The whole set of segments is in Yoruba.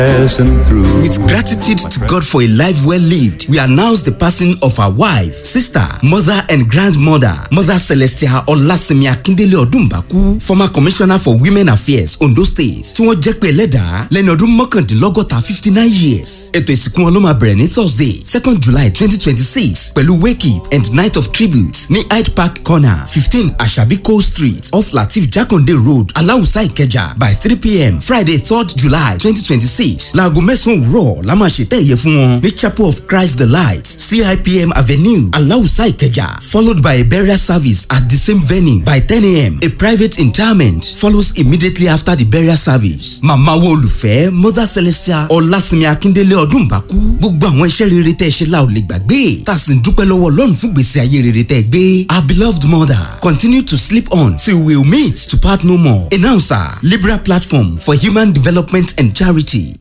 With gratitude to God for a life well lived, we announce the passing of our wife, sister, mother, and grandmother, Mother Celestia Olasimi Akindele Odumbaku, former commissioner for women affairs, Ondo State, tí wọ́n jẹ́ pé ẹlẹ́dàá lẹ́ni ọdún mọ́kàndínlọ́gọ́ta fifty nine years. Ètò ìsìnkú wọn ló máa bẹ̀rẹ̀ ní Thursday, second July twenty twenty six pẹ̀lú wake up and night of tribute ní Hyde Park corner fifteen Asabi Cole street off Latif Jakonde road Aláùsá Ìkẹjà by three pm Friday third July twenty twenty six láago mẹ́sàn-án òwúrọ̀ la máa ṣètẹ́ ẹ̀yẹ fún wọn ní Chapel of Christ the Light CIPM Avenue Aláùsá Ìkẹjà followed by a burial service at the same venue by ten am a private interment follows immediately after the burial service. Màmá wo olùfẹ́ Mother Celestia Ọlásìnmi Akíndélé Ọdúnbàkú gbogbo àwọn iṣẹ́ rere tẹ́ ẹ ṣe la ò lè gbàgbé tá a sì ń dúpẹ́ lọ́wọ́ Ọlọ́run fún gbèsè ayé rere tẹ́ ẹ gbé. Our beloved mother continue to sleep on till we will meet to part no more. Announcer Liberal Platform for Human Development and Charity.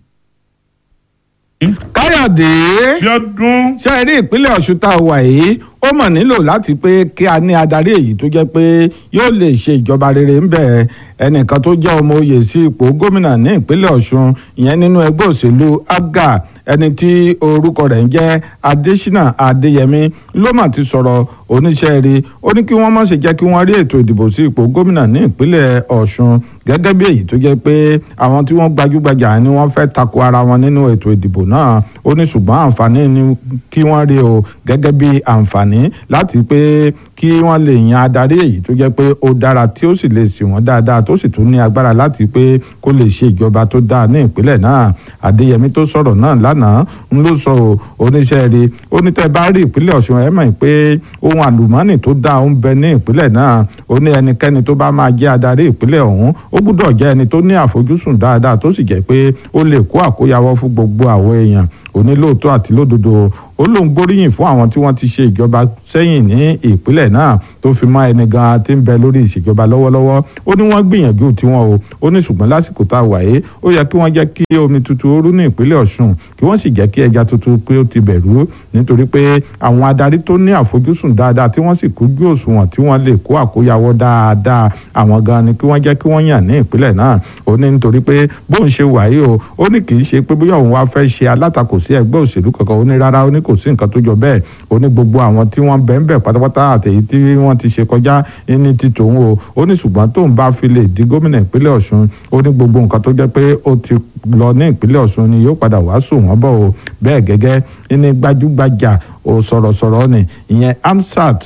káyọ̀dé Bíọ́dún. ṣe é rí ìpínlẹ̀ ọ̀ṣun tá a wà yìí ó mọ̀ nílò láti pé kí a ní adarí èyí tó jẹ́ pé yóò lè ṣe ìjọba rere ń bẹ̀ ẹnìkan tó jẹ́ ọmọ oyè sí ipò gómìnà ní ìpínlẹ̀ ọ̀ṣun ìyẹn nínú ẹgbẹ́ òṣèlú abga ẹni tí orúkọ rẹ̀ ń jẹ́ adésínà adéyẹmí ló mà ti sọ̀rọ̀ oníṣẹ́ rí ó ní kí wọ́n má ṣe jẹ́ kí wọ́n rí ètò ìdìbò sí ipò gómìnà ní ìpínlẹ̀ ọ̀ṣun gẹ́gẹ́ bí èyí tó jẹ́ pé àwọn tí wọ́n gbajúgbajà ni wọ́n fẹ́ tako ara wọn nínú ètò ìdìbò náà ó ní ṣùgbọ́n àǹfààní ni kí wọ́n rí o gẹ́gẹ́ bí àǹfààní láti pé kí wọ́n lè yan adarí èyí tó jẹ́ pé ó dára tí ó sì lè sì wọ́n dáadáa tó sì tún ní agbára láti pé kó lè ṣe ìjọba tó dáa ní ìpínlẹ̀ náà adéyẹmí tó sọ̀rọ̀ náà lánàá ń ló sọ oníṣẹ́ rí ó ní tẹ́ bá rí ìpínlẹ̀ ọ̀ṣun ẹ̀ mọ̀ pé ohun àlùmọ́ọ́nì tó dáa ń bẹ ní ìpínlẹ̀ náà ó ní ẹnikẹ́ni tó bá máa jẹ́ adarí ìpínlẹ̀ ọ̀hún ó gbúdọ̀ jẹ́ ẹni tó ní àfojúsùn dáadáa tó sì jẹ́ pé ó lè kó àkóyawọ́ fún gbogbo àwọn èèyàn onílòótọ́ àti lódodo ó lóun gbóríyìn fún àwọn tí wọ́n ti ṣe ìjọba sẹ́yìn ní ìpínlẹ̀ náà tó fi mọ́ ẹni gan tí ń bẹ lórí ìṣèjọba lọ́wọ́lọ́wọ́ ó ní wọ́n gbìyànjú tiwọn o ó ní ṣùgbọ́n lásìkò tá a wà yìí ó yẹ kí wọ́n jẹ́ kí omi tuntun ó rú ní ìpínlẹ̀ Ọ̀ṣun kí wọ́n sì jẹ́ kí ẹja tuntun pé ó ti bẹ̀rù nítorí pé àwọn adarí tó ní àfojúsùn dáadáa tí wọ́n sì kújú òṣùwọ̀n tí wọ́n lè kó àkóyawọ́ dáadáa àwọn gan ni kí wọ́n jẹ́ kí wọ́n yàn ní ìpínlẹ̀ náà ó ní nítorí pé bóun ṣe wà yìí o ó ní kì í ṣe pé bóyá òun wá fẹ́ ṣe alátakò sí ẹgbẹ́ òṣèlú kankan ó ní rárá ó ní kò sí nǹkan tó jọ bẹ́ẹ̀ ó ní gbogbo àwọn tí wọ́n bẹ̀ ń bẹ̀ pátápátá àtẹ̀yí tí wọ́n ti ṣe kọjá ní ti tòun o ó ní ṣùgbọ́n tóun bá fi lè di gómìnà ìpínlẹ̀ Ọ̀ṣun ó ní gbogbo nǹkan tó jẹ́ pé ó ti lọ ní ìpínlẹ̀ Ọ̀ṣun ni yóò padà wá sùn wọ́n bọ̀ o bẹ́ẹ̀ gẹ́gẹ́ ní gbajúgbajà ò sọ̀rọ̀sọ̀rọ̀ ni ìyẹn amsat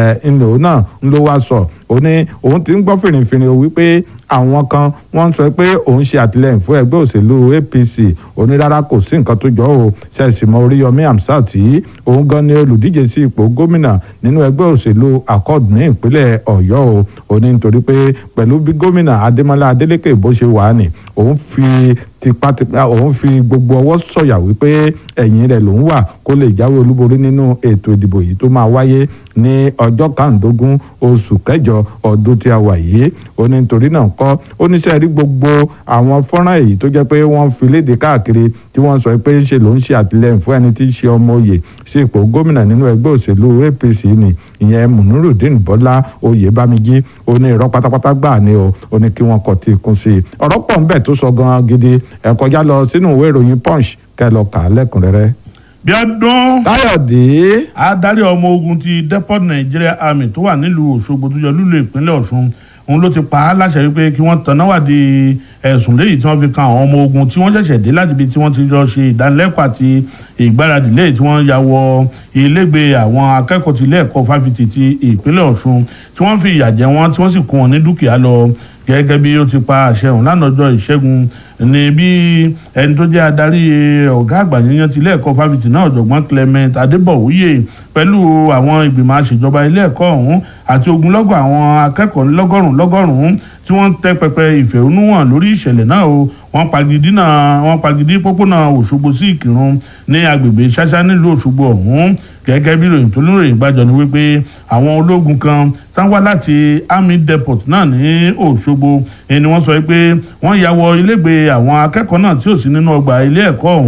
ńlò náà ńlọ wá sọ ó ní òun ti ń gbọ́ fìrìfìrì o wípé àwọn kan wọ́n ń sọ pé òun ṣe àtìlẹ́yìn fún ẹgbẹ́ òṣèlú APC onírárá kò sí nǹkan tó jọ ò ṣẹ̀sìmọ́ Oríyọmí Hamsat yìí òun gan ni olùdíje sí ipò gómìnà nínú ẹgbẹ́ òṣèlú Accord ní ìpínlẹ̀ Ọ̀yọ́ o ó ní nítorí pé pẹ̀lú bí gómìnà Adémọ́lá Adélékè bó ṣe wà ní òun fi tipátipá òun fi gbogbo ọwọ́ sọ̀yà wípé ẹ̀yìn rẹ̀ lòún wà kó lè jáwé olúborí nínú ètò ìdìbò yìí tó máa wáyé ní ọjọ́ kàndógún oṣù kẹjọ ọdún tí a wà yìí ó ní nítorí náà kọ́ oníṣẹ́ rí gbogbo àwọn fọ́nrán èyí tó jẹ́ pé wọ́n fi léde káàkiri tí wọ́n sọ pé ṣe ló ń ṣe àtìlẹ́yìn fún ẹni tí í ṣe ọmọ oyè sí ipò gómìnà nínú ẹgbẹ́ òṣèlú APC ni ìyẹn Munurudeen Bọ́lá Oyèbámijí ó ní irọ́ pátápátá gbà ní o ó ní kí wọ́n kọ́ ti kún sí i ọ̀rọ̀ pọ̀ ńbẹ̀ tó sọ gan gidi ẹ kọjá lọ sínú ìwé ìròyìn Punch kẹ́ lọ kà á lẹ́kùnrẹ́rẹ́. Bíọ́dún. Káyọ̀dé. adarí ọmọ ogun ti depot Nigeria Army tó wà nílùú Òṣogbo tó yọ lúlù ìpínlẹ̀ Ọ̀ṣun òun ló ti pa á láṣẹ wípé kí wọ́n tanná wádìí ẹ̀sùn léyìí tí wọ́n fi kan àwọn ọmọ ogun tí wọ́n ṣẹ̀ṣẹ̀ dé láti ibi tí wọ́n ti lọ ṣe ìdánilẹ́kọ̀ọ́ àti ìgbáradì léyìí tí wọ́n ya wọ ilégbè àwọn akẹ́kọ̀ọ́ ti ilé ẹ̀kọ́ fáfitì ti ìpínlẹ̀ Ọ̀ṣun tí wọ́n fi ìyà jẹ wọ́n tí wọ́n sì kó wọn ní dúkìá lọ gẹ́gẹ́ bí ó ti pa àṣẹ òun lánàá ọjọ́ ìṣẹ́gun ní bí ẹni tó jẹ́ adarí ọ̀gá àgbà yíyan ti ilé ẹ̀kọ́ fáfitì náà ọ̀jọ̀gbọ́n Clement Adébọ̀wúyè pẹ̀lú àwọn ìgbìmọ̀ àṣejọba ilé ẹ̀kọ́ ọ̀hún àti ogunlọ́gọ̀ àwọn akẹ́kọ̀ọ́ lọ́gọ́rùn-ún lọ́gọ́rùn-ún tí wọ́n tẹ́ pẹpẹ ìfẹ̀hónúhàn lórí ìṣẹ̀lẹ̀ náà o wọ́n pagidí náà wọ́n pagidí pópónà Òṣogbo sí Ìkìrun ní agbègbè ṣáṣá nílùú Òṣogbo ọ̀hún gẹ́gẹ́ bí ìròyìn tó lóròyìn gbàjọ ni wípé àwọn ológun kan tán wá láti army depot náà ní Òṣogbo ni wọ́n sọ pé wọ́n ya wọ ilégbè àwọn akẹ́kọ̀ọ́ náà tí ò sí nínú ọgbà ilé ẹ̀kọ́ ọ̀hún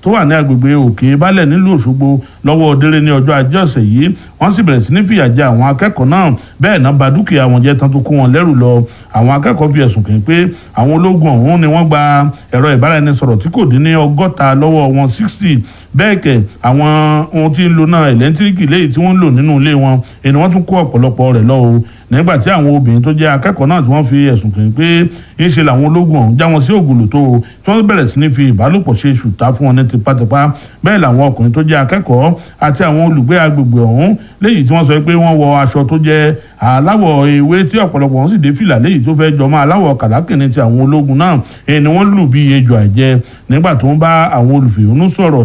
tó wà ní agbègbè òkè balẹ̀ nílùú òṣogbo lọ́wọ́ délé ní ọjọ́ ajé ọ̀sẹ̀ yìí wọ́n sì bẹ̀rẹ̀ sí ní fìyà jẹ àwọn akẹ́kọ̀ọ́ náà bẹ́ẹ̀ náà ba dúkìá wọn jẹ́ tán tó kó wọn lẹ́rù lọ àwọn akẹ́kọ̀ọ́ fi ẹ̀sùn kàn pé àwọn ológun ọ̀hún ni wọ́n gba ẹ̀rọ ìbáraẹnisọ̀rọ̀ tí kò dín ní ọgọ́ta lọ́wọ́ wọn sixty bẹ́ẹ̀ kẹ̀ àwọn ohun tí ń lo náà ẹ̀lẹ́ńtíríkì léyìí tí wọ́n ń lò nínú ilé wọn èni wọ́n tún kó ọ̀pọ̀lọpọ̀ rẹ̀ lọ o nígbà tí àwọn obìnrin tó jẹ́ akẹ́kọ̀ọ́ náà tí wọ́n fi ẹ̀sùn kàn pé ń ṣe làwọn ológun ọ̀hún já wọn sí ògùlù tó o tí wọ́n bẹ̀rẹ̀ sí ní fi ìbálòpọ̀ ṣe ṣùtá fún wọn ní tipátipá bẹ́ẹ̀ làwọn ọkùnrin tó jẹ́ akẹ́kọ̀ọ́ àti àwọn olùgbé agbègbè ọ̀hún léyìí tí wọ́n sọ pé wọ́n wọ aṣọ tó jẹ́ aláwọ̀ ewé tí ọ̀pọ̀lọpọ̀ wọn sì dé fìlà léyìí tó fẹ́ jọmọ́ aláwọ̀ kàlákìnní ti àwọn ológun náà ẹni wọ́n lù bí ejò àjẹ nígbà tó ń bá àwọn olùfẹ̀hónú sọ̀rọ̀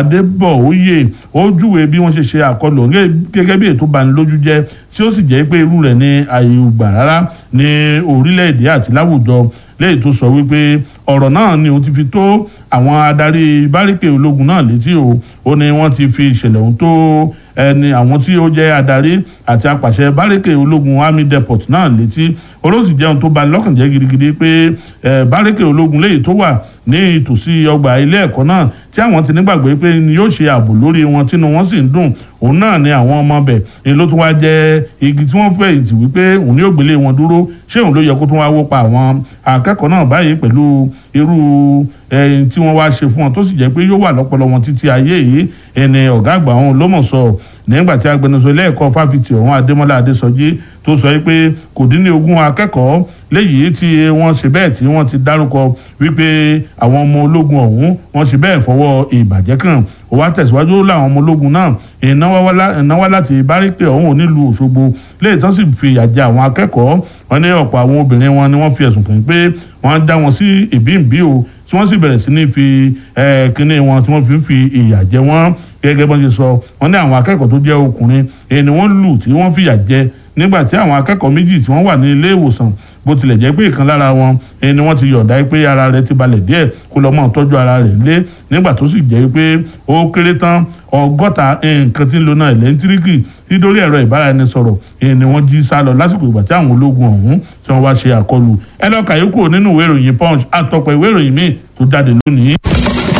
Adébọ̀óyè ó júwe bí wọ́n ṣe ṣe àkọlù gẹ́gẹ́ bí ètò banilójú jẹ́ tí ó sì jẹ́ pé irú rẹ̀ ní ààyè gbà rárá ní orílẹ̀-èdè àti láwùjọ lẹ́yìn tó sọ wípé ọ̀rọ̀ náà ni òun ti fi tó àwọn adarí báríkè ológun náà létí o ó ní wọ́n ti fi ìṣẹ̀lẹ̀ ọ̀hún tó ẹni àwọn tí ó jẹ́ adarí àti apàṣẹ báríkè ológun army depot náà létí olóòsì jẹun tó bani lọ́kàn jẹ́ gidigidi pé báríkè ológun léyìí tó wà ní ìtòsí ọgbà ilé ẹ̀kọ́ náà tí àwọn ti nígbàgbé pé yóò ṣe ààbò lórí wọn tínú wọn sì ń dùn òun náà ni àwọn ọmọ bẹ̀ ni ló tún wá jẹ́ igi tí wọ́n fẹ̀yìntì wípé òun ni yóò gbélé wọn dúró ṣé òun ló yẹ kó tún wá wó pa àwọn akẹ́kọ̀ọ́ náà báyìí pẹ̀lú irú ẹyin tí wọ́n wá ṣe fún wọn tó sì jẹ́ pé yóò wà lọ́pọlọ wọn títí ayé yìí ẹni ọ̀gá àgbà wọn ló mọ̀ sọ nígbà tí agbẹnusọ ilé ẹ̀kọ́ fáfitì ọ̀hún adémọ́lá adésọjí tó sọ pé kò dín ní ogún akẹ́kọ̀ọ́ léyìí tí wọ́n ṣe bẹ́ẹ̀ tí wọ́n ti dárúkọ wípé àwọn ọmọ ológun ọ̀hún wọ́n ṣe bẹ́ẹ̀ fọwọ́ ìbàjẹ́ kàn ó wá tẹ̀síwájú láwọn ọmọ ológun náà ìnáwó láti báríkè ọ̀hún nílùú òṣogbo léyìí tán sì fi ìyà jẹ àwọn akẹ́kọ̀ọ́ wọn ní ọ̀pọ̀ àwọn obìnrin wọn ni wọ́n fi ẹ̀sùn kàn pé wọ́n dá wọn sí ìbíǹbí o tí wọ́n sì bẹ̀rẹ̀ sí ní fi kínní wọn tí wọ́n fi ń fi ìyà jẹ wọ́n gẹ́gẹ́ bọ́n ṣe sọ wọ́n ní àwọn akẹ́kọ̀ọ́ tó jẹ́ ọkùnrin èyí ni wọ́n lù tí wọ́n fìyà jẹ nígbà tí àwọn akẹ́kọ̀ọ́ méjì tí wọ́n wà ní ilé ìwòsàn bó tilẹ̀ jẹ́ pé ìkan lára wọn ẹni ni wọ́n ti yọ̀ǹda pé ara rẹ̀ ti balẹ̀ díẹ̀ kó lọ́ mọ́ tọ́jú ara rẹ̀ lé nígbà tó sì jẹ́ pé ó kéré tán ọgọ́ta nǹkan tí ń lo náà ẹ̀lẹ́ńtíríkì nítorí ẹ̀rọ ìbáraẹnisọ̀rọ̀ ẹni ni wọ́n jí sá lọ lásìkò ìgbà tí àwọn ológun ọ̀hún tí wọ́n wá ṣe àkọlù ẹ lọ́ọ́ kàyókù nínú ìwé ìròyìn punch àtọ̀pọ̀ ìwé ìròyìn míì tó jáde lónìí.